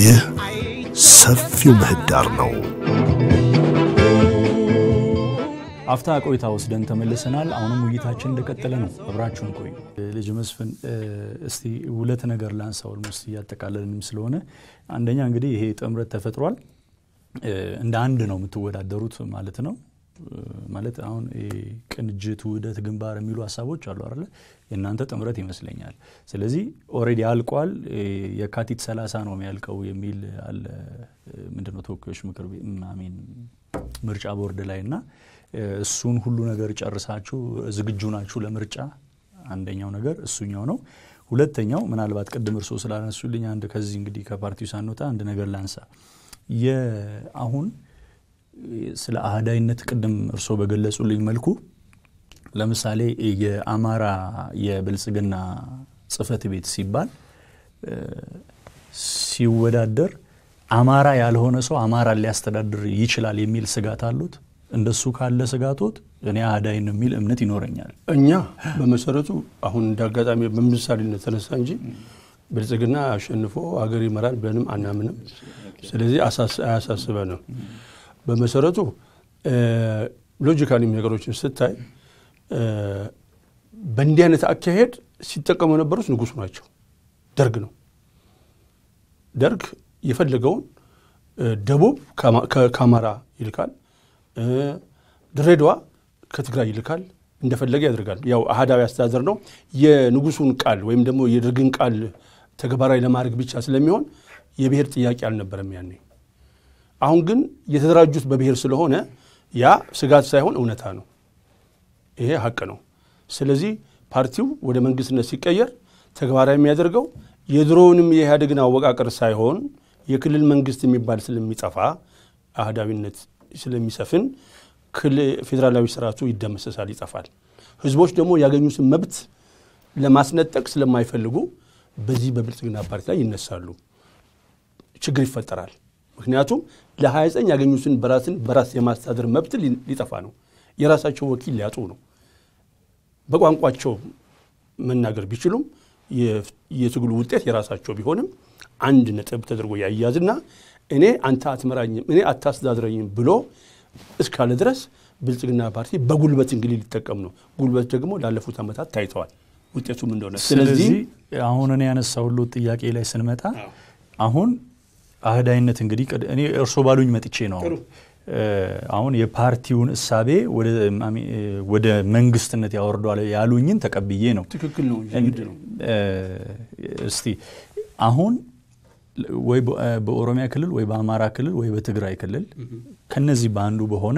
ይህ ሰፊው ምህዳር ነው። አፍታ ቆይታ ወስደን ተመልሰናል። አሁንም ውይይታችን እንደቀጠለ ነው። አብራችሁን ቆዩ። ልጅ መስፍን እስቲ ሁለት ነገር ላንሳ። ኦልሞስት እያጠቃለልንም ስለሆነ አንደኛ እንግዲህ ይሄ ጥምረት ተፈጥሯል። እንደ አንድ ነው የምትወዳደሩት ማለት ነው። ማለት አሁን ቅንጅት፣ ውህደት፣ ግንባር የሚሉ ሀሳቦች አሉ አይደለ? የእናንተ ጥምረት ይመስለኛል። ስለዚህ ኦልሬዲ አልቋል። የካቲት ሰላሳ ነው የሚያልቀው የሚል አለ ምንድነው ተወካዮች ምክር ቤት አሜን ምርጫ ቦርድ ላይ እና እሱን ሁሉ ነገር ጨርሳችሁ ዝግጁ ናችሁ ለምርጫ? አንደኛው ነገር እሱኛው ነው። ሁለተኛው ምናልባት ቅድም እርስዎ ስላነሱልኝ አንድ ከዚህ እንግዲህ ከፓርቲው ሳንወጣ አንድ ነገር ላንሳ። አሁን ስለ አህዳይነት ቅድም እርስዎ በገለጹልኝ መልኩ ለምሳሌ የአማራ የብልጽግና ጽህፈት ቤት ሲባል ሲወዳደር አማራ ያልሆነ ሰው አማራ ሊያስተዳድር ይችላል የሚል ስጋት አሉት? እንደሱ ካለ ስጋቶት እኔ አህዳይ ነው የሚል እምነት ይኖረኛል። እኛ በመሰረቱ አሁን እንደ አጋጣሚ በምሳሌነት ተነሳ እንጂ ብልጽግና አሸንፎ ሀገር ይመራል ብለንም አናምንም። ስለዚህ አያሳስበንም። በመሰረቱ ሎጂካሊ ነገሮችን ስታይ በእንዲህ አይነት አካሄድ ሲጠቀሙ የነበሩት ንጉሱ ናቸው። ደርግ ነው። ደርግ የፈለገውን ደቡብ ከአማራ ይልካል፣ ድሬዳዋ ከትግራይ ይልካል፣ እንደፈለገ ያደርጋል። ያው አህዳዊ አስተዳደር ነው። የንጉሱን ቃል ወይም ደግሞ የደርግን ቃል ተግባራዊ ለማድረግ ብቻ ስለሚሆን የብሔር ጥያቄ አልነበረም ያኔ። አሁን ግን የተደራጁት በብሔር ስለሆነ ያ ስጋት ሳይሆን እውነታ ነው። ይሄ ሀቅ ነው። ስለዚህ ፓርቲው ወደ መንግስትነት ሲቀየር ተግባራዊ የሚያደርገው የድሮውንም የኢህአዴግን አወቃቀር ሳይሆን የክልል መንግስት የሚባል ስለሚጠፋ አህዳዊነት ስለሚሰፍን ፌዴራላዊ ስርዓቱ ይደመሰሳል፣ ይጠፋል። ህዝቦች ደግሞ ያገኙትን መብት ለማስነጠቅ ስለማይፈልጉ በዚህ በብልጽግና ፓርቲ ላይ ይነሳሉ። ችግር ይፈጠራል። ምክንያቱም ለ29 ያገኙትን በራስን በራስ የማስተዳደር መብት ሊጠፋ ነው። የራሳቸው ወኪል ሊያጡ ነው። በቋንቋቸው መናገር ቢችሉም የትግሉ ውጤት የራሳቸው ቢሆንም አንድ ነጥብ ተደርጎ ያያዝና እኔ አንተ አትመራኝም፣ እኔ አታስተዳድረኝም ብሎ እስካለ ድረስ ብልጽግና ፓርቲ በጉልበት እንግዲህ ሊጠቀም ነው። ጉልበት ደግሞ ላለፉት ዓመታት ታይተዋል ውጤቱም እንደሆነ። ስለዚህ አሁን እኔ ያነሳሁልዎት ጥያቄ ላይ ስንመጣ አሁን አህዳይነት እንግዲህ እኔ እርሶ ባሉኝ መጥቼ ነው አሁን የፓርቲውን እሳቤ ወደ መንግስትነት ያወርዷል ያሉኝን ተቀብዬ ነው። ትክክል ነው። እስቲ አሁን ወይ በኦሮሚያ ክልል ወይ በአማራ ክልል ወይ በትግራይ ክልል ከነዚህ በአንዱ በሆነ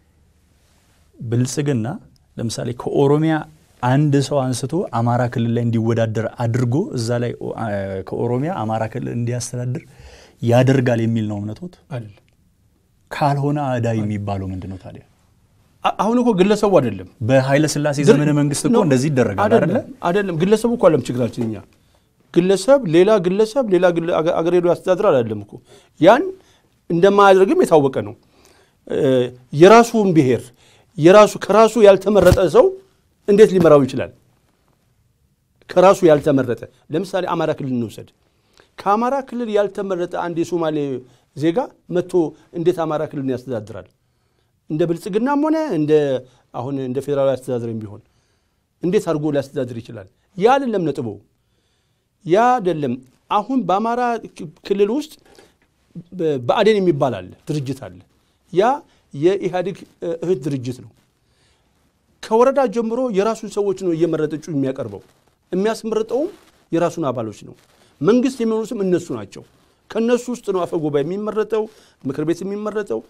ብልጽግና ለምሳሌ ከኦሮሚያ አንድ ሰው አንስቶ አማራ ክልል ላይ እንዲወዳደር አድርጎ እዛ ላይ ከኦሮሚያ አማራ ክልል እንዲያስተዳድር ያደርጋል የሚል ነው እምነቶት? አይደለም። ካልሆነ አህዳይ የሚባለው ምንድን ነው ታዲያ? አሁን እኮ ግለሰቡ አይደለም። በኃይለ ስላሴ ዘመነ መንግስት እኮ እንደዚህ ይደረጋል አይደለ? አይደለም። ግለሰቡ እኮ አለም ችግራችን እኛ ግለሰብ ሌላ ግለሰብ ሌላ አገር ሄዶ ያስተዳድራል አይደለም እኮ ያን እንደማያደርግም የታወቀ ነው። የራሱን ብሔር የራሱ ከራሱ ያልተመረጠ ሰው እንዴት ሊመራው ይችላል? ከራሱ ያልተመረጠ ለምሳሌ አማራ ክልል እንውሰድ። ከአማራ ክልል ያልተመረጠ አንድ የሶማሌ ዜጋ መጥቶ እንዴት አማራ ክልልን ያስተዳድራል? እንደ ብልጽግናም ሆነ እንደ አሁን እንደ ፌዴራላዊ አስተዳደርም ቢሆን እንዴት አድርጎ ሊያስተዳድር ይችላል? ያ አይደለም ነጥቡ። ያ አይደለም። አሁን በአማራ ክልል ውስጥ ብአዴን የሚባል አለ ድርጅት አለ። ያ የኢህአዴግ እህት ድርጅት ነው። ከወረዳ ጀምሮ የራሱን ሰዎች ነው እየመረጠ እጩ የሚያቀርበው። የሚያስመርጠውም የራሱን አባሎች ነው። መንግስት የሚሆኑትም እነሱ ናቸው። ከእነሱ ውስጥ ነው አፈ ጉባኤ የሚመረጠው፣ ምክር ቤት የሚመረጠው፣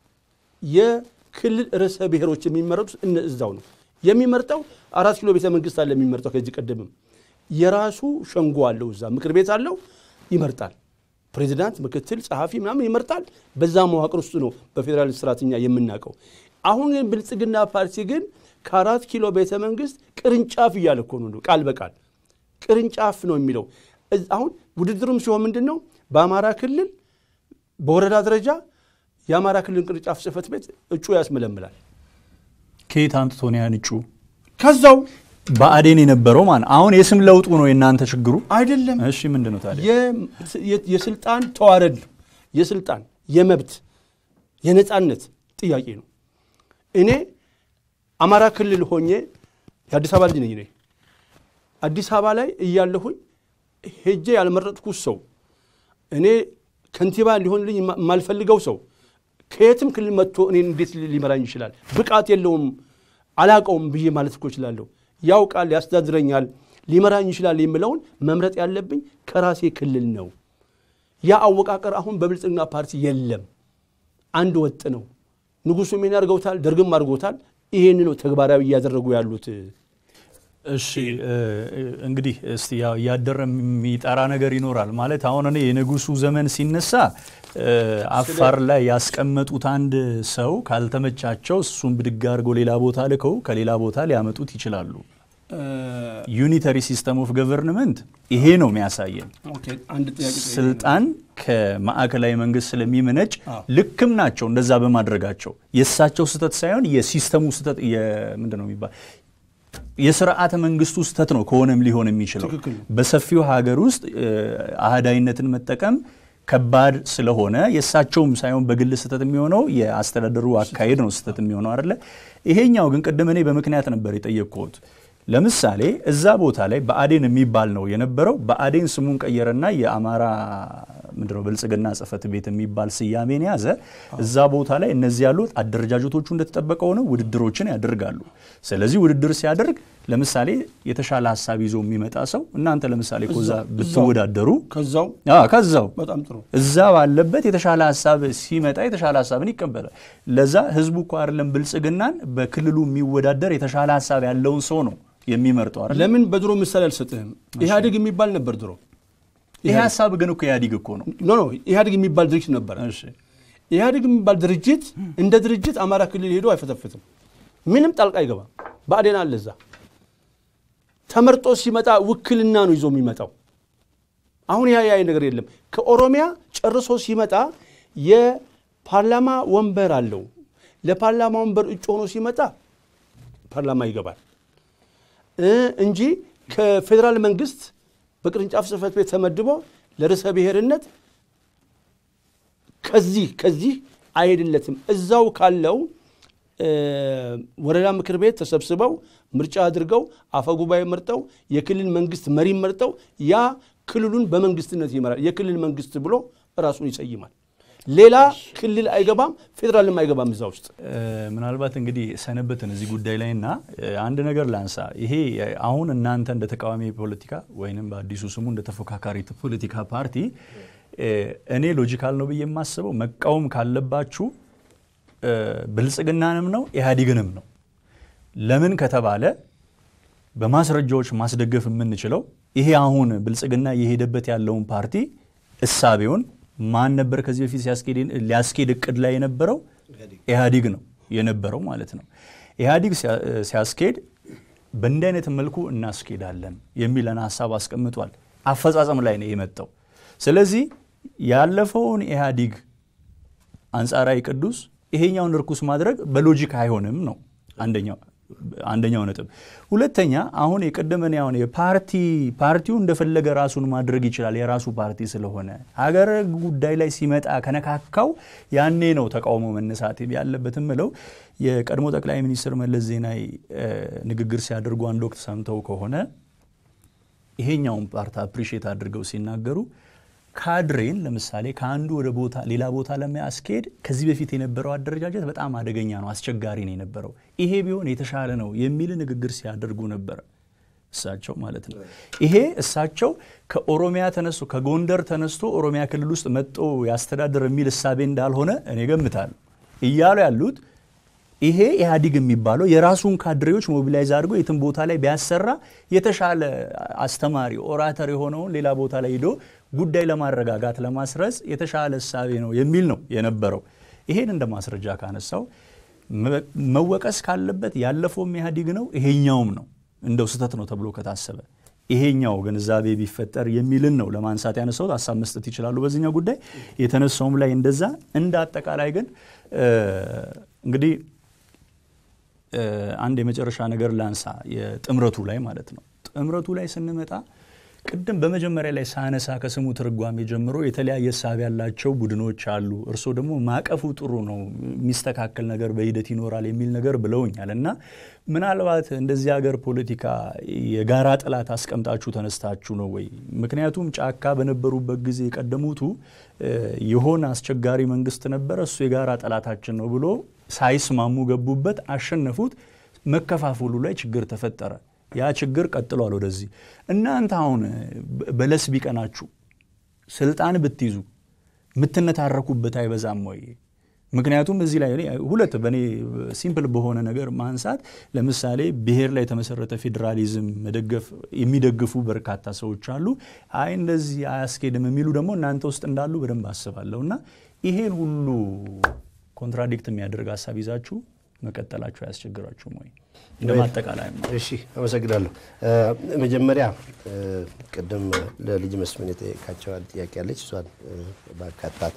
የክልል ርዕሰ ብሔሮች የሚመረጡት እዛው ነው የሚመርጠው። አራት ኪሎ ቤተ መንግስት አለ የሚመርጠው። ከዚህ ቀደምም የራሱ ሸንጎ አለው፣ እዛ ምክር ቤት አለው፣ ይመርጣል። ፕሬዚዳንት፣ ምክትል፣ ጸሐፊ ምናምን ይመርጣል። በዛ መዋቅር ውስጥ ነው በፌዴራል ስርዓትኛ የምናውቀው። አሁን ግን ብልጽግና ፓርቲ ግን ከአራት ኪሎ ቤተ መንግስት ቅርንጫፍ እያለ እኮ ነው ቃል በቃል ቅርንጫፍ ነው የሚለው። አሁን ውድድሩም ሲሆን ምንድን ነው በአማራ ክልል በወረዳ ደረጃ የአማራ ክልል ቅርንጫፍ ጽህፈት ቤት እጩ ያስመለምላል። ከየት አምጥቶ ነው ያን እጩ? ከዛው ብአዴን የነበረው ማለት አሁን የስም ለውጡ ነው የእናንተ ችግሩ። አይደለም እሺ ምንድን ነው ታዲያ? የ- የ- የስልጣን ተዋረድ ነው። የስልጣን የመብት የነፃነት ጥያቄ ነው። እኔ አማራ ክልል ሆኜ የአዲስ አበባ ልጅ ነኝ። እኔ አዲስ አበባ ላይ እያለሁኝ ሄጄ ያልመረጥኩት ሰው እኔ ከንቲባ ሊሆንልኝ የማ- የማልፈልገው ሰው ከየትም ክልል መጥቶ እኔን እንዴት ሊመራኝ ይችላል? ብቃት የለውም አላቀውም ብዬ ማለት እኮ እችላለሁ። ያውቃል፣ ያስተዳድረኛል፣ ሊመራኝ ይችላል የምለውን መምረጥ ያለብኝ ከራሴ ክልል ነው። ያ አወቃቀር አሁን በብልጽግና ፓርቲ የለም። አንድ ወጥ ነው። ንጉሱም ይሄን አድርገውታል፣ ደርግም አድርጎታል። ይሄን ነው ተግባራዊ እያደረጉ ያሉት። እሺ እንግዲህ እስቲ ያው እያደረ የሚጠራ ነገር ይኖራል ማለት አሁን እኔ የንጉሱ ዘመን ሲነሳ አፋር ላይ ያስቀመጡት አንድ ሰው ካልተመቻቸው እሱን ብድግ አድርገው ሌላ ቦታ ልከው ከሌላ ቦታ ሊያመጡት ይችላሉ። ዩኒተሪ ሲስተም ኦፍ ገቨርንመንት ይሄ ነው የሚያሳየን። አንድ ጥያቄ ስልጣን ከማዕከላዊ መንግስት ስለሚመነጭ ልክም ናቸው እንደዛ በማድረጋቸው የእሳቸው ስህተት ሳይሆን የሲስተሙ ስህተት ምንድን ነው የሚባል የስርዓተ መንግስቱ ስህተት ነው ከሆነም ሊሆን የሚችለው ትክክል ነው። በሰፊው ሀገር ውስጥ አህዳዊነትን መጠቀም ከባድ ስለሆነ የእሳቸውም ሳይሆን በግል ስህተት የሚሆነው የአስተዳደሩ አካሄድ ነው ስህተት የሚሆነው አይደለ። ይሄኛው ግን ቅድም እኔ በምክንያት ነበር የጠየቅኩት። ለምሳሌ እዛ ቦታ ላይ ብአዴን የሚባል ነው የነበረው። ብአዴን ስሙን ቀየረና የአማራ ምንድነው ብልጽግና ጽህፈት ቤት የሚባል ስያሜን ያዘ። እዛ ቦታ ላይ እነዚህ ያሉት አደረጃጀቶቹ እንደተጠበቀ ሆነው ውድድሮችን ያደርጋሉ። ስለዚህ ውድድር ሲያደርግ ለምሳሌ የተሻለ ሀሳብ ይዞ የሚመጣ ሰው እናንተ ለምሳሌ ኮዛ ብትወዳደሩ ከዛው አዎ፣ ከዛው በጣም ጥሩ እዛ ባለበት የተሻለ ሀሳብ ሲመጣ የተሻለ ሀሳብን ይቀበላል። ለዛ ህዝቡ እኮ አይደለም ብልጽግናን በክልሉ የሚወዳደር የተሻለ ሀሳብ ያለውን ሰው ነው የሚመርጠው አይደል? ለምን በድሮ ምሳሌ አልሰጥህም? ኢህአዴግ የሚባል ነበር ድሮ። ይሄ ሀሳብ ግን እኮ ኢህአዲግ እኮ ነው። ኖ ኖ ኢህአዴግ የሚባል ድርጅት ነበር። እሺ ኢህአዴግ የሚባል ድርጅት እንደ ድርጅት አማራ ክልል ሄዶ አይፈተፍትም። ምንም ጣልቃ አይገባም። ብአዴን አለ እዛ ተመርጦ ሲመጣ ውክልና ነው ይዞ የሚመጣው። አሁን ያ ያ ነገር የለም። ከኦሮሚያ ጨርሶ ሲመጣ የፓርላማ ወንበር አለው። ለፓርላማ ወንበር እጩ ሆኖ ሲመጣ ፓርላማ ይገባል እ እንጂ ከፌዴራል መንግስት በቅርንጫፍ ጽህፈት ቤት ተመድቦ ለርዕሰ ብሔርነት ከዚህ ከዚህ አይሄድለትም። እዛው ካለው እ ወረዳ ምክር ቤት ተሰብስበው ምርጫ አድርገው አፈጉባኤ መርጠው የክልል መንግስት መሪ መርጠው ያ ክልሉን በመንግስትነት ይመራል። የክልል መንግስት ብሎ ራሱን ይሰይማል። ሌላ ክልል አይገባም፣ ፌዴራልም አይገባም እዛ ውስጥ። ምናልባት እንግዲህ ሰነበትን እዚህ ጉዳይ ላይ እና አንድ ነገር ላንሳ። ይሄ አሁን እናንተ እንደ ተቃዋሚ ፖለቲካ ወይንም በአዲሱ ስሙ እንደ ተፎካካሪ ፖለቲካ ፓርቲ እኔ ሎጂካል ነው ብዬ የማስበው መቃወም ካለባችሁ ብልጽግናንም ነው ኢህአዴግንም ነው። ለምን ከተባለ በማስረጃዎች ማስደገፍ የምንችለው ይሄ አሁን ብልጽግና እየሄደበት ያለውን ፓርቲ እሳቤውን ማን ነበር ከዚህ በፊት ሊያስኬድ እቅድ ላይ የነበረው? ኢህአዲግ ነው የነበረው ማለት ነው። ኢህአዲግ ሲያስኬድ በእንዲህ አይነት መልኩ እናስኬዳለን የሚለን ሀሳብ አስቀምጧል። አፈጻጸም ላይ ነው የመጣው። ስለዚህ ያለፈውን ኢህአዲግ አንጻራዊ ቅዱስ ይሄኛውን ርኩስ ማድረግ በሎጂክ አይሆንም ነው አንደኛው አንደኛው ነጥብ። ሁለተኛ አሁን የቀደመን ያሁን የፓርቲ ፓርቲው እንደፈለገ ራሱን ማድረግ ይችላል የራሱ ፓርቲ ስለሆነ ሀገር ጉዳይ ላይ ሲመጣ ከነካካው ያኔ ነው ተቃውሞ መነሳት ያለበት ምለው የቀድሞ ጠቅላይ ሚኒስትር መለስ ዜናዊ ንግግር ሲያደርጉ አንድ ወቅት ሰምተው ከሆነ ይሄኛውን ፓርቲ አፕሪሼት አድርገው ሲናገሩ ካድሬን ለምሳሌ ከአንዱ ወደ ቦታ ሌላ ቦታ ለማያስኬድ ከዚህ በፊት የነበረው አደረጃጀት በጣም አደገኛ ነው፣ አስቸጋሪ ነው የነበረው። ይሄ ቢሆን የተሻለ ነው የሚል ንግግር ሲያደርጉ ነበረ እሳቸው ማለት ነው። ይሄ እሳቸው ከኦሮሚያ ተነስቶ ከጎንደር ተነስቶ ኦሮሚያ ክልል ውስጥ መጦ ያስተዳድር የሚል እሳቤ እንዳልሆነ እኔ ገምታለሁ። እያሉ ያሉት ይሄ ኢህአዲግ የሚባለው የራሱን ካድሬዎች ሞቢላይዝ አድርጎ የትም ቦታ ላይ ቢያሰራ የተሻለ አስተማሪ ኦራተር የሆነውን ሌላ ቦታ ላይ ሂዶ ጉዳይ ለማረጋጋት ለማስረጽ የተሻለ እሳቤ ነው የሚል ነው የነበረው። ይሄን እንደ ማስረጃ ካነሳው መወቀስ ካለበት ያለፈውም ኢህአዲግ ነው፣ ይሄኛውም ነው እንደው ስህተት ነው ተብሎ ከታሰበ ይሄኛው ግንዛቤ ቢፈጠር የሚልን ነው ለማንሳት ያነሳሁት። ሀሳብ መስጠት ይችላሉ በዚህኛው ጉዳይ የተነሳውም ላይ እንደዛ። እንደ አጠቃላይ ግን እንግዲህ አንድ የመጨረሻ ነገር ላንሳ፣ የጥምረቱ ላይ ማለት ነው። ጥምረቱ ላይ ስንመጣ ቅድም በመጀመሪያ ላይ ሳነሳ ከስሙ ትርጓሜ ጀምሮ የተለያየ ሳቢ ያላቸው ቡድኖች አሉ። እርስዎ ደግሞ ማቀፉ ጥሩ ነው፣ የሚስተካከል ነገር በሂደት ይኖራል የሚል ነገር ብለውኛል እና ምናልባት እንደዚህ ሀገር ፖለቲካ የጋራ ጠላት አስቀምጣችሁ ተነስታችሁ ነው ወይ? ምክንያቱም ጫካ በነበሩበት ጊዜ የቀደሙቱ የሆነ አስቸጋሪ መንግስት ነበረ፣ እሱ የጋራ ጠላታችን ነው ብሎ ሳይስማሙ ገቡበት፣ አሸነፉት። መከፋፈሉ ላይ ችግር ተፈጠረ። ያ ችግር ቀጥሏል ወደዚህ። እናንተ አሁን በለስ ቢቀናችሁ ስልጣን ብትይዙ የምትነታረኩበት አይበዛም ወይ? ምክንያቱም እዚህ ላይ ሁለት በእኔ ሲምፕል በሆነ ነገር ማንሳት ለምሳሌ ብሔር ላይ የተመሰረተ ፌዴራሊዝም መደገፍ የሚደግፉ በርካታ ሰዎች አሉ። አይ እንደዚህ አያስኬድም የሚሉ ደግሞ እናንተ ውስጥ እንዳሉ በደንብ አስባለሁ። እና ይሄን ሁሉ ኮንትራዲክት የሚያደርግ ሀሳብ ይዛችሁ መቀጠላችሁ አያስቸግራችሁም ወይ? እንደ ማጠቃላይ እሺ፣ አመሰግናለሁ። መጀመሪያ ቅድም ለልጅ መስፍን የጠየቃቸዋል ጥያቄ ያለች እሷን ባካታት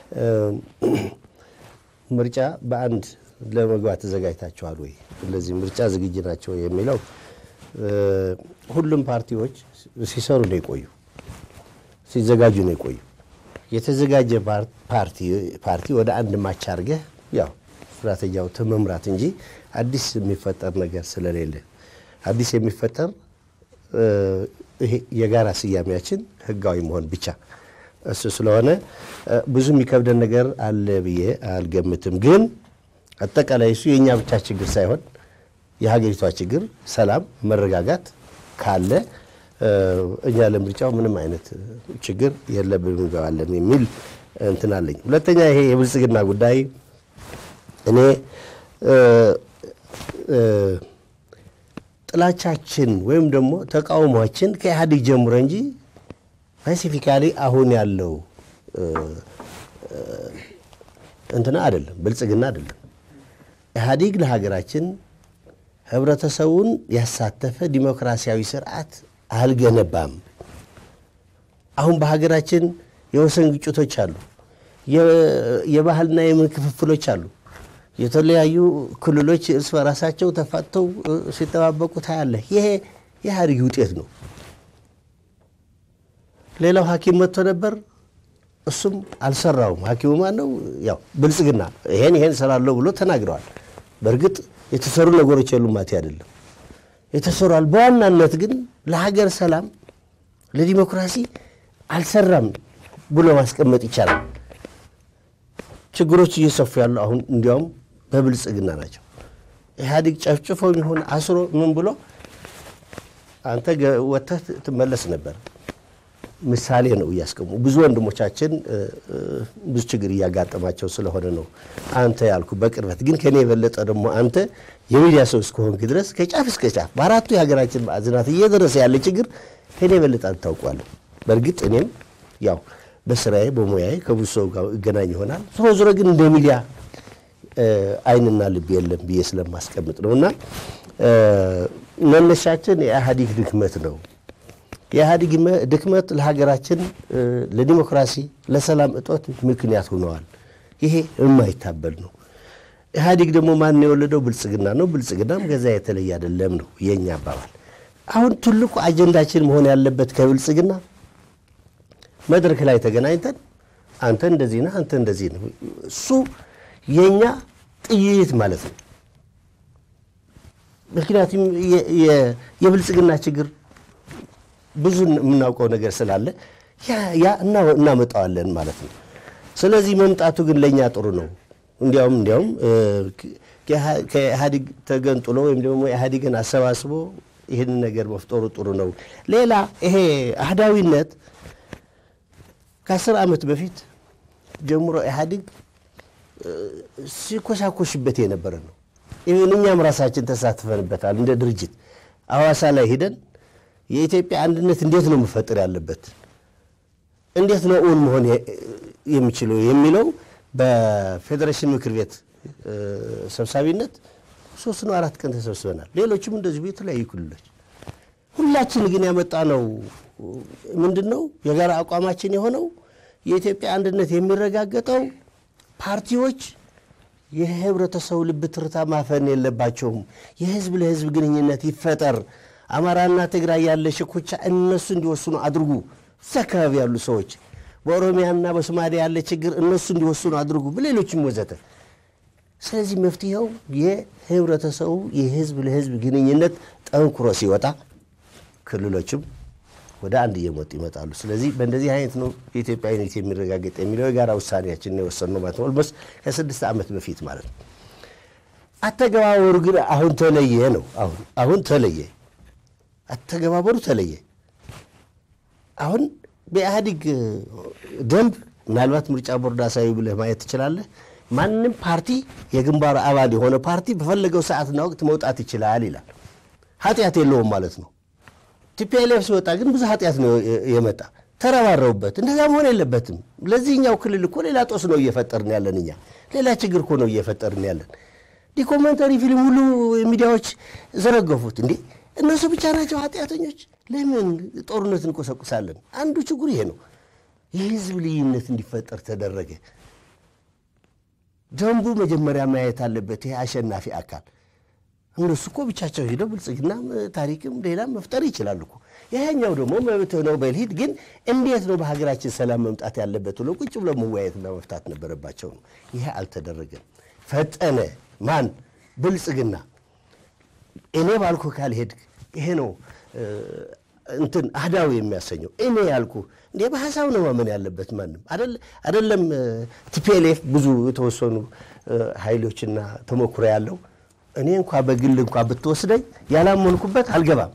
ምርጫ በአንድ ለመግባት ተዘጋጅታችኋል ወይ? ስለዚህ ምርጫ ዝግጅ ናቸው የሚለው ሁሉም ፓርቲዎች ሲሰሩ ነው የቆዩ፣ ሲዘጋጁ ነው የቆዩ። የተዘጋጀ ፓርቲ ወደ አንድ ማች አድርገህ ያው ስትራቴጂያው መምራት እንጂ አዲስ የሚፈጠር ነገር ስለሌለ አዲስ የሚፈጠር ይሄ የጋራ ስያሜያችን ህጋዊ መሆን ብቻ እሱ ስለሆነ ብዙ የሚከብደን ነገር አለ ብዬ አልገምትም። ግን አጠቃላይ እሱ የእኛ ብቻ ችግር ሳይሆን የሀገሪቷ ችግር ሰላም፣ መረጋጋት ካለ እኛ ለምርጫው ምንም አይነት ችግር የለብንም እንገባለን የሚል እንትን አለኝ። ሁለተኛ ይሄ የብልጽግና ጉዳይ እኔ ጥላቻችን ወይም ደግሞ ተቃውሟችን ከኢህአዴግ ጀምሮ እንጂ ስፔሲፊካሊ አሁን ያለው እንትና አይደለም፣ ብልጽግና አይደለም። ኢህአዴግ ለሀገራችን ህብረተሰቡን ያሳተፈ ዲሞክራሲያዊ ስርዓት አልገነባም። አሁን በሀገራችን የወሰን ግጭቶች አሉ፣ የባህልና የምን ክፍፍሎች አሉ። የተለያዩ ክልሎች እርስ በራሳቸው ተፋተው ሲጠባበቁ ታያለህ። ይሄ የኢህአዴግ ውጤት ነው። ሌላው ሐኪም መጥቶ ነበር፣ እሱም አልሰራውም። ሐኪሙ ማን ነው? ያው ብልጽግና ይሄን ይሄን እሰራለሁ ብሎ ተናግረዋል። በእርግጥ የተሰሩ ነገሮች የሉም ማለት አይደለም፣ የተሰሯል። በዋናነት ግን ለሀገር ሰላም፣ ለዲሞክራሲ አልሰራም ብሎ ማስቀመጥ ይቻላል። ችግሮች እየሰፉ ያሉ አሁን እንዲያውም በብልጽግና ናቸው። ኢህአዴግ ጨፍጭፎ የሚሆን አስሮ ምን ብሎ አንተ ወጥተህ ትመለስ ነበር። ምሳሌ ነው እያስቀሙ ብዙ ወንድሞቻችን ብዙ ችግር እያጋጠማቸው ስለሆነ ነው አንተ ያልኩ። በቅርበት ግን ከኔ የበለጠ ደግሞ አንተ የሚዲያ ሰው እስከሆንክ ድረስ ከጫፍ እስከ ጫፍ በአራቱ የሀገራችን ማዕዘናት እየደረሰ ያለ ችግር ከኔ የበለጠ አንተ ታውቋለህ። በእርግጥ እኔም ያው በስራዬ በሙያዬ ከብዙ ሰው ጋር እገናኝ ይሆናል። ዞሮ ዞሮ ግን እንደ ሚዲያ አይንና ልብ የለም ብዬ ስለማስቀምጥ ነው እና መነሻችን የኢህአዴግ ድክመት ነው። የኢህአዴግ ድክመት ለሀገራችን ለዲሞክራሲ፣ ለሰላም እጦት ምክንያት ሆነዋል። ይሄ የማይታበል ነው። ኢህአዴግ ደግሞ ማን የወለደው? ብልጽግና ነው። ብልጽግናም ከዛ የተለየ አይደለም ነው የእኛ አባባል። አሁን ትልቁ አጀንዳችን መሆን ያለበት ከብልጽግና መድረክ ላይ ተገናኝተን አንተ እንደዚህ ነህ፣ አንተ እንደዚህ ነው። እሱ የእኛ ጥይት ማለት ነው። ምክንያቱም የብልጽግና ችግር ብዙ የምናውቀው ነገር ስላለ ያ እናመጣዋለን ማለት ነው። ስለዚህ መምጣቱ ግን ለእኛ ጥሩ ነው። እንዲያውም እንዲያውም ከኢህአዴግ ተገንጥሎ ወይም ደግሞ ኢህአዴግን አሰባስቦ ይህንን ነገር መፍጠሩ ጥሩ ነው። ሌላ ይሄ አህዳዊነት ከአስር ዓመት በፊት ጀምሮ ኢህአዴግ ሲኮሳኮሽበት የነበረ ነው። ይህን እኛም ራሳችን ተሳትፈንበታል። እንደ ድርጅት አዋሳ ላይ ሂደን የኢትዮጵያ አንድነት እንዴት ነው መፈጠር ያለበት፣ እንዴት ነው እውን መሆን የሚችለው የሚለው በፌዴሬሽን ምክር ቤት ሰብሳቢነት ሶስት ነው አራት ቀን ተሰብስበናል። ሌሎችም እንደዚሁ የተለያዩ ክልሎች ሁላችን ግን ያመጣ ነው ምንድን ነው የጋራ አቋማችን የሆነው የኢትዮጵያ አንድነት የሚረጋገጠው ፓርቲዎች የህብረተሰቡ ልብ ትርታ ማፈን የለባቸውም። የህዝብ ለህዝብ ግንኙነት ይፈጠር። አማራና ትግራይ ያለ ሽኩቻ እነሱ እንዲወስኑ አድርጉ። እዛ አካባቢ ያሉ ሰዎች በኦሮሚያና በሶማሌ ያለ ችግር እነሱ እንዲወስኑ አድርጉ፣ በሌሎችም ወዘተ። ስለዚህ መፍትሄው የህብረተሰቡ የህዝብ ለህዝብ ግንኙነት ጠንክሮ ሲወጣ ክልሎችም ወደ አንድ እየመጡ ይመጣሉ። ስለዚህ በእንደዚህ አይነት ነው የኢትዮጵያዊነት የሚረጋገጥ የሚለው የጋራ ውሳኔያችን የወሰንነው ማለት ነው። ኦልሞስት ከስድስት ዓመት በፊት ማለት ነው። አተገባበሩ ግን አሁን ተለየ ነው። አሁን አሁን ተለየ፣ አተገባበሩ ተለየ። አሁን በኢህአዴግ ደንብ ምናልባት ምርጫ ቦርድ አሳዩ ብለህ ማየት ትችላለህ። ማንም ፓርቲ የግንባሩ አባል የሆነ ፓርቲ በፈለገው ሰዓትና ወቅት መውጣት ይችላል ይላል። ኃጢአት የለውም ማለት ነው። ቲፒኤልኤፍ ሲወጣ ግን ብዙ ኃጢአት ነው የመጣ ተረባረቡበት። እንደዛ መሆን የለበትም። ለዚህኛው ክልል እኮ ሌላ ጦስ ነው እየፈጠርን ያለን እኛ ሌላ ችግር እኮ ነው እየፈጠርን ያለን። ዲኮመንተሪ ፊልም ሁሉ ሚዲያዎች ዘረገፉት። እንዴ እነሱ ብቻ ናቸው ኃጢአተኞች? ለምን ጦርነት እንቆሰቁሳለን? አንዱ ችግር ይሄ ነው። የህዝብ ልዩነት እንዲፈጠር ተደረገ። ደንቡ መጀመሪያ ማየት አለበት። ይሄ አሸናፊ አካል እነሱ እኮ ብቻቸው ሄደው ብልጽግና ታሪክም ሌላም መፍጠር ይችላሉ እኮ። ይሄኛው ደግሞ መብትህ ነው በልሂድ፣ ግን እንዴት ነው በሀገራችን ሰላም መምጣት ያለበት ብሎ ቁጭ ብሎ መወያየትና መፍታት ነበረባቸው ነው። ይሄ አልተደረገም። ፈጠነ። ማን? ብልጽግና። እኔ ባልኩ ካልሄድክ ይሄ ነው እንትን አህዳዊ የሚያሰኘው እኔ ያልኩ እንዴ በሀሳብ ነው ማመን ያለበት ማንም አደለም። ቲፒኤልኤፍ ብዙ የተወሰኑ ኃይሎችና ተሞክሮ ያለው እኔ እንኳ በግል እንኳ ብትወስደኝ ያላመንኩበት አልገባም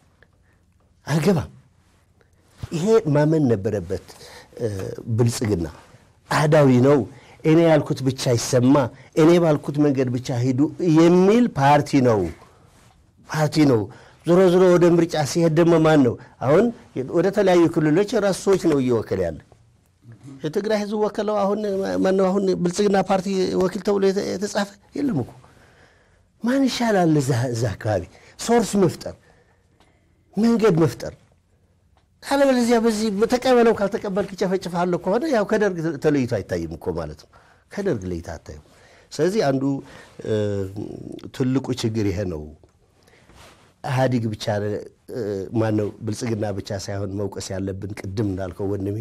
አልገባም። ይሄ ማመን ነበረበት ብልጽግና። አህዳዊ ነው፣ እኔ ያልኩት ብቻ ይሰማ፣ እኔ ባልኩት መንገድ ብቻ ሂዱ የሚል ፓርቲ ነው ፓርቲ ነው። ዞሮ ዞሮ ወደ ምርጫ ሲሄድ ደግሞ ማን ነው አሁን ወደ ተለያዩ ክልሎች የራሱ ሰዎች ነው እየወከለ ያለ። የትግራይ ህዝብ ወከለው አሁን ማነው አሁን ብልጽግና ፓርቲ ወኪል ተብሎ የተጻፈ የለም እኮ ማን ይሻላል? እዛ አካባቢ ሶርስ መፍጠር መንገድ መፍጠር ካለበለዚያ በዚህ ተቀበለው ካልተቀበልክ ጨፈጭፋለሁ ከሆነ ያው ከደርግ ተለይቶ አይታይም እኮ ማለት ነው። ከደርግ ለይቶ አታይም። ስለዚህ አንዱ ትልቁ ችግር ይሄ ነው። ኢህአዲግ ብቻ ማነው ብልጽግና ብቻ ሳይሆን መውቀስ ያለብን ቅድም እንዳልከው ወንድሜ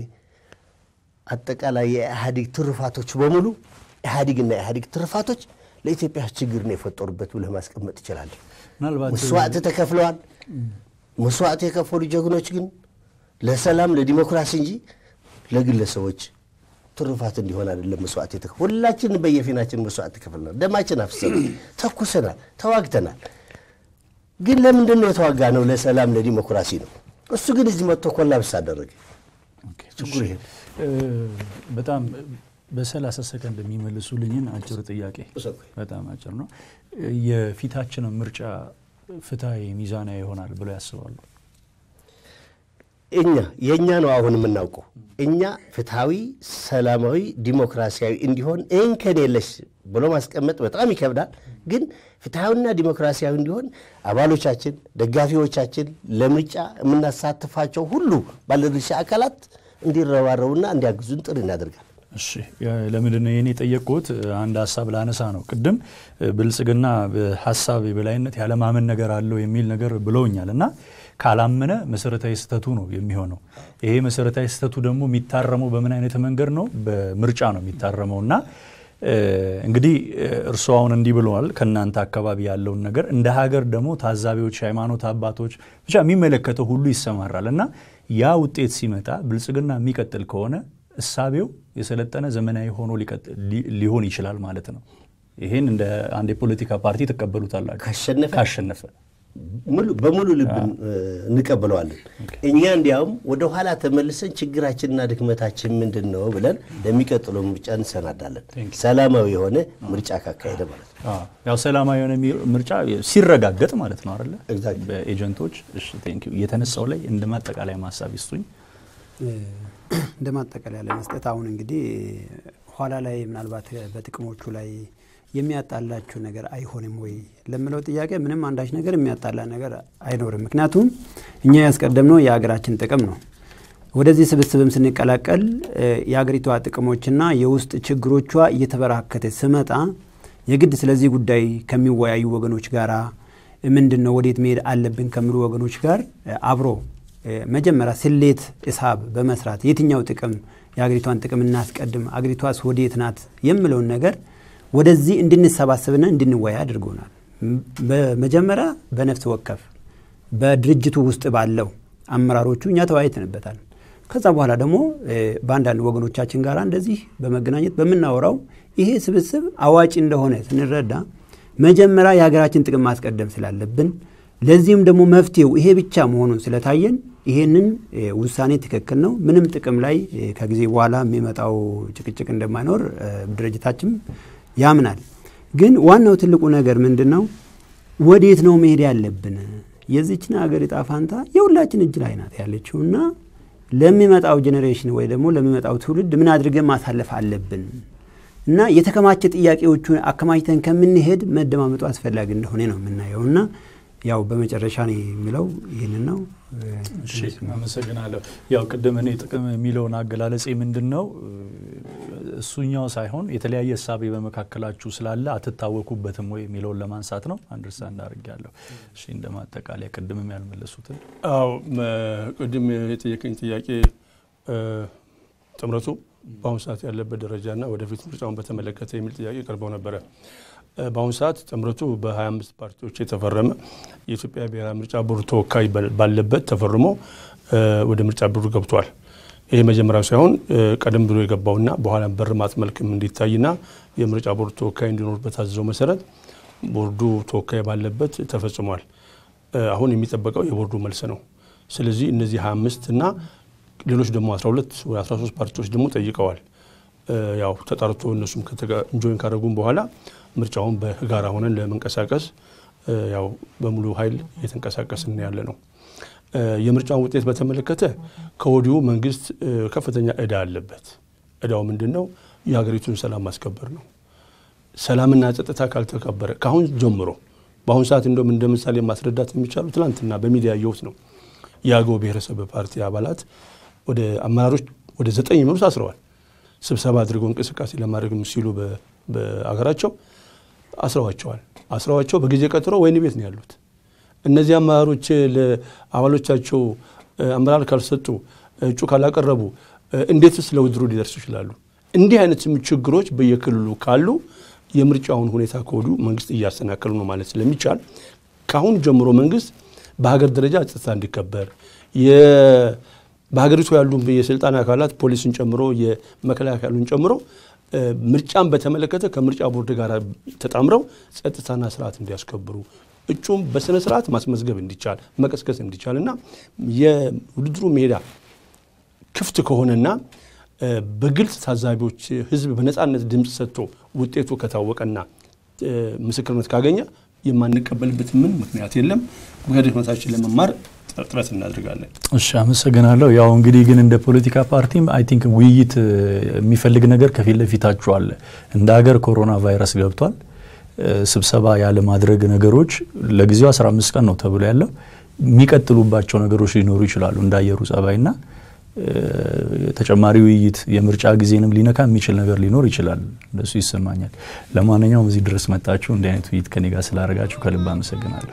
አጠቃላይ የኢህአዲግ ትሩፋቶች በሙሉ ኢህአዲግና የኢህአዲግ ትሩፋቶች ለኢትዮጵያ ችግር ነው የፈጠሩበት ብለህ ማስቀመጥ ትችላለህ። ምናልባት መስዋዕት ተከፍለዋል። መስዋዕት የከፈሉ ጀግኖች ግን ለሰላም ለዲሞክራሲ እንጂ ለግለሰቦች ትሩፋት እንዲሆን አይደለም መስዋዕት የተከፈሉ። ሁላችንም በየፊናችን መስዋዕት ተከፍለናል። ደማችን አፍሰናል፣ ተኩሰናል፣ ተዋግተናል። ግን ለምንድን ነው የተዋጋ ነው? ለሰላም ለዲሞክራሲ ነው። እሱ ግን እዚህ መጥቶ ኮላብስ አደረገ። ችግሩ ይሄ በጣም በሰላሳ ሰከንድ የሚመልሱልኝን አጭር ጥያቄ በጣም አጭር ነው። የፊታችንን ምርጫ ፍትሐዊ ሚዛናዊ ይሆናል ብለው ያስባሉ? እኛ የእኛ ነው አሁን የምናውቀው እኛ ፍትሐዊ፣ ሰላማዊ፣ ዲሞክራሲያዊ እንዲሆን እንከን የለሽ ብሎ ማስቀመጥ በጣም ይከብዳል። ግን ፍትሐዊና ዲሞክራሲያዊ እንዲሆን አባሎቻችን፣ ደጋፊዎቻችን፣ ለምርጫ የምናሳትፋቸው ሁሉ ባለድርሻ አካላት እንዲረባረቡና እንዲያግዙን ጥሪ እናደርጋል። እሺ ለምንድን ነው ይህን የጠየቅኩት? አንድ ሀሳብ ላነሳ ነው። ቅድም ብልጽግና በሀሳብ የበላይነት ያለማመን ነገር አለው የሚል ነገር ብለውኛል እና ካላመነ መሰረታዊ ስህተቱ ነው የሚሆነው። ይሄ መሰረታዊ ስህተቱ ደግሞ የሚታረመው በምን አይነት መንገድ ነው? በምርጫ ነው የሚታረመው እና እንግዲህ እርስዎ አሁን እንዲህ ብለዋል። ከእናንተ አካባቢ ያለውን ነገር እንደ ሀገር ደግሞ ታዛቢዎች፣ ሃይማኖት አባቶች ብቻ የሚመለከተው ሁሉ ይሰማራል እና ያ ውጤት ሲመጣ ብልጽግና የሚቀጥል ከሆነ እሳቤው የሰለጠነ ዘመናዊ ሆኖ ሊሆን ይችላል ማለት ነው። ይህን እንደ አንድ የፖለቲካ ፓርቲ ትቀበሉታላችሁ? ካሸነፈ ካሸነፈ በሙሉ ልብ እንቀበለዋለን። እኛ እንዲያውም ወደ ኋላ ተመልሰን ችግራችንና ድክመታችን ምንድን ነው ብለን ለሚቀጥለው ምርጫ እንሰናዳለን። ሰላማዊ የሆነ ምርጫ ካካሄደ ማለት ነው። ያው ሰላማዊ የሆነ ምርጫ ሲረጋገጥ ማለት ነው አይደለ? Exactly. በኤጀንቶች እሺ፣ ቴንክ ዩ። የተነሳው ላይ እንደ ማጠቃለያ ማሳብ ይስጡኝ። እንደ ማጠቃለያ ለመስጠት አሁን እንግዲህ ኋላ ላይ ምናልባት በጥቅሞቹ ላይ የሚያጣላችሁ ነገር አይሆንም ወይ ለምለው ጥያቄ ምንም አንዳች ነገር የሚያጣላ ነገር አይኖርም። ምክንያቱም እኛ ያስቀደምነው የሀገራችን ጥቅም ነው። ወደዚህ ስብስብም ስንቀላቀል የሀገሪቷ ጥቅሞችና የውስጥ ችግሮቿ እየተበራከተ ስመጣ የግድ ስለዚህ ጉዳይ ከሚወያዩ ወገኖች ጋራ ምንድን ነው ወዴት መሄድ አለብን ከሚሉ ወገኖች ጋር አብሮ መጀመሪያ ስሌት እሳብ በመስራት የትኛው ጥቅም የአገሪቷን ጥቅም እናስቀድም፣ አገሪቷስ ወዴት ናት የምለውን ነገር ወደዚህ እንድንሰባሰብና እንድንወያ አድርጎናል። በመጀመሪያ በነፍስ ወከፍ በድርጅቱ ውስጥ ባለው አመራሮቹ እኛ ተወያይተንበታል። ከዛ በኋላ ደግሞ በአንዳንድ ወገኖቻችን ጋር እንደዚህ በመገናኘት በምናወራው ይሄ ስብስብ አዋጭ እንደሆነ ስንረዳ መጀመሪያ የሀገራችን ጥቅም ማስቀደም ስላለብን ለዚህም ደግሞ መፍትሄው ይሄ ብቻ መሆኑን ስለታየን ይሄንን ውሳኔ ትክክል ነው፣ ምንም ጥቅም ላይ ከጊዜ በኋላ የሚመጣው ጭቅጭቅ እንደማይኖር ድርጅታችን ያምናል። ግን ዋናው ትልቁ ነገር ምንድን ነው? ወዴት ነው መሄድ ያለብን? የዚችን ሀገር ዕጣ ፋንታ የሁላችን እጅ ላይ ናት ያለችው እና ለሚመጣው ጄኔሬሽን ወይ ደግሞ ለሚመጣው ትውልድ ምን አድርገን ማሳለፍ አለብን እና የተከማቸ ጥያቄዎቹን አከማችተን ከምንሄድ መደማመጡ አስፈላጊ እንደሆነ ነው የምናየው እና ያው በመጨረሻ ነው የሚለው ይህንን ነው። እሺ አመሰግናለሁ። ያው ቅድም እኔ ጥቅም የሚለውን አገላለጼ ምንድን ነው እሱኛው ሳይሆን የተለያየ እሳቤ በመካከላችሁ ስላለ አትታወኩበትም ወይ የሚለውን ለማንሳት ነው። አንደርስታንድ አድርጌያለሁ። እሺ እንደ ማጠቃለያ ቅድምም ያልመለሱትን አዎ ቅድም የጠየቀኝ ጥያቄ ጥምረቱ በአሁኑ ሰዓት ያለበት ደረጃና ወደፊት ምርጫውን በተመለከተ የሚል ጥያቄ ቀርበው ነበረ። በአሁኑ ሰዓት ጥምረቱ በ25 ፓርቲዎች የተፈረመ የኢትዮጵያ ብሔራዊ ምርጫ ቦርድ ተወካይ ባለበት ተፈርሞ ወደ ምርጫ ቦርድ ገብቷል። ይሄ መጀመሪያው ሳይሆን ቀደም ብሎ የገባውና በኋላ በርማት መልክም እንዲታይና የምርጫ ቦርድ ተወካይ እንዲኖር በታዘዘው መሰረት ቦርዱ ተወካይ ባለበት ተፈጽሟል። አሁን የሚጠበቀው የቦርዱ መልስ ነው። ስለዚህ እነዚህ 25 እና ሌሎች ደግሞ 12 ወይ 13 ፓርቲዎች ደግሞ ጠይቀዋል። ያው ተጣርቶ እነሱም እንጆይን ካደረጉም በኋላ ምርጫውን በጋራ ሆነን ለመንቀሳቀስ ያው በሙሉ ኃይል እየተንቀሳቀስን ያለ ነው። የምርጫውን ውጤት በተመለከተ ከወዲሁ መንግስት ከፍተኛ እዳ አለበት። እዳው ምንድን ነው? የሀገሪቱን ሰላም ማስከበር ነው። ሰላምና ጸጥታ ካልተከበረ ከአሁን ጀምሮ በአሁኑ ሰዓት እንደውም እንደ ምሳሌ ማስረዳት የሚቻሉ ትናንትና በሚዲያ ያየሁት ነው። የአገው ብሔረሰብ ፓርቲ አባላት ወደ አመራሮች ወደ ዘጠኝ የሚሆኑ አስረዋል። ስብሰባ አድርገው እንቅስቃሴ ለማድረግ ሲሉ በአገራቸው አስረዋቸዋል። አስረዋቸው በጊዜ ቀጥሮ ወህኒ ቤት ነው ያሉት። እነዚህ አመራሮች ለአባሎቻቸው አመራር ካልሰጡ፣ እጩ ካላቀረቡ እንዴትስ ለውድድሩ ሊደርሱ ይችላሉ? እንዲህ አይነት ችግሮች በየክልሉ ካሉ የምርጫውን ሁኔታ ከወዲሁ መንግስት እያሰናከሉ ነው ማለት ስለሚቻል ከአሁን ጀምሮ መንግስት በሀገር ደረጃ ጸጥታ እንዲከበር በሀገሪቱ ያሉ የስልጣን አካላት ፖሊስን ጨምሮ የመከላከያሉን ጨምሮ ምርጫን በተመለከተ ከምርጫ ቦርድ ጋር ተጣምረው ጸጥታና ስርዓት እንዲያስከብሩ እጩም በስነ ስርዓት ማስመዝገብ እንዲቻል መቀስቀስ እንዲቻል እና የውድድሩ ሜዳ ክፍት ከሆነና በግልጽ ታዛቢዎች ህዝብ በነፃነት ድምፅ ሰጥቶ ውጤቱ ከታወቀና ምስክርነት ካገኘ የማንቀበልበት ምን ምክንያት የለም። ከድክመታችን ለመማር ጥረት እናድርጋለን። እሺ አመሰግናለሁ። ያው እንግዲህ ግን እንደ ፖለቲካ ፓርቲም አይ ቲንክ ውይይት የሚፈልግ ነገር ከፊት ለፊታችሁ አለ። እንደ ሀገር ኮሮና ቫይረስ ገብቷል። ስብሰባ ያለ ማድረግ ነገሮች ለጊዜው 15 ቀን ነው ተብሎ ያለው የሚቀጥሉባቸው ነገሮች ሊኖሩ ይችላሉ እንደ አየሩ ጸባይና ተጨማሪ ውይይት የምርጫ ጊዜንም ሊነካ የሚችል ነገር ሊኖር ይችላል። እንደሱ ይሰማኛል። ለማንኛውም እዚህ ድረስ መጣችሁ እንዲህ አይነት ውይይት ከኔ ጋር ስላደረጋችሁ ከልብ አመሰግናለሁ።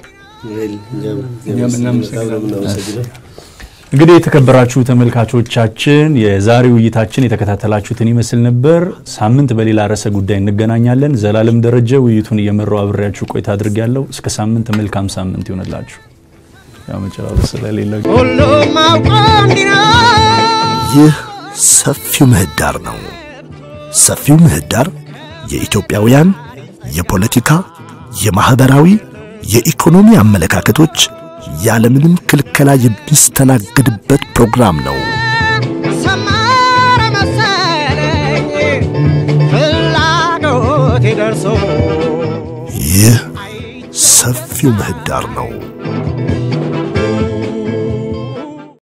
እንግዲህ የተከበራችሁ ተመልካቾቻችን የዛሬ ውይይታችን የተከታተላችሁትን ይመስል ነበር። ሳምንት በሌላ ርዕሰ ጉዳይ እንገናኛለን። ዘላለም ደረጀ ውይይቱን እየመራው አብሬያችሁ ቆይታ አድርጌያለሁ። እስከ ሳምንት መልካም ሳምንት ይሆንላችሁ። ያው መጨባበስ ስለሌለው ሁሉም አውቆ እንዲኖር ይህ ሰፊው ምህዳር ነው። ሰፊው ምህዳር የኢትዮጵያውያን የፖለቲካ፣ የማኅበራዊ፣ የኢኮኖሚ አመለካከቶች ያለምንም ክልከላ የሚስተናገድበት ፕሮግራም ነው። ሰመረ መሰለኝ ፍላጎቴ ደርሶ ይህ ሰፊው ምህዳር ነው።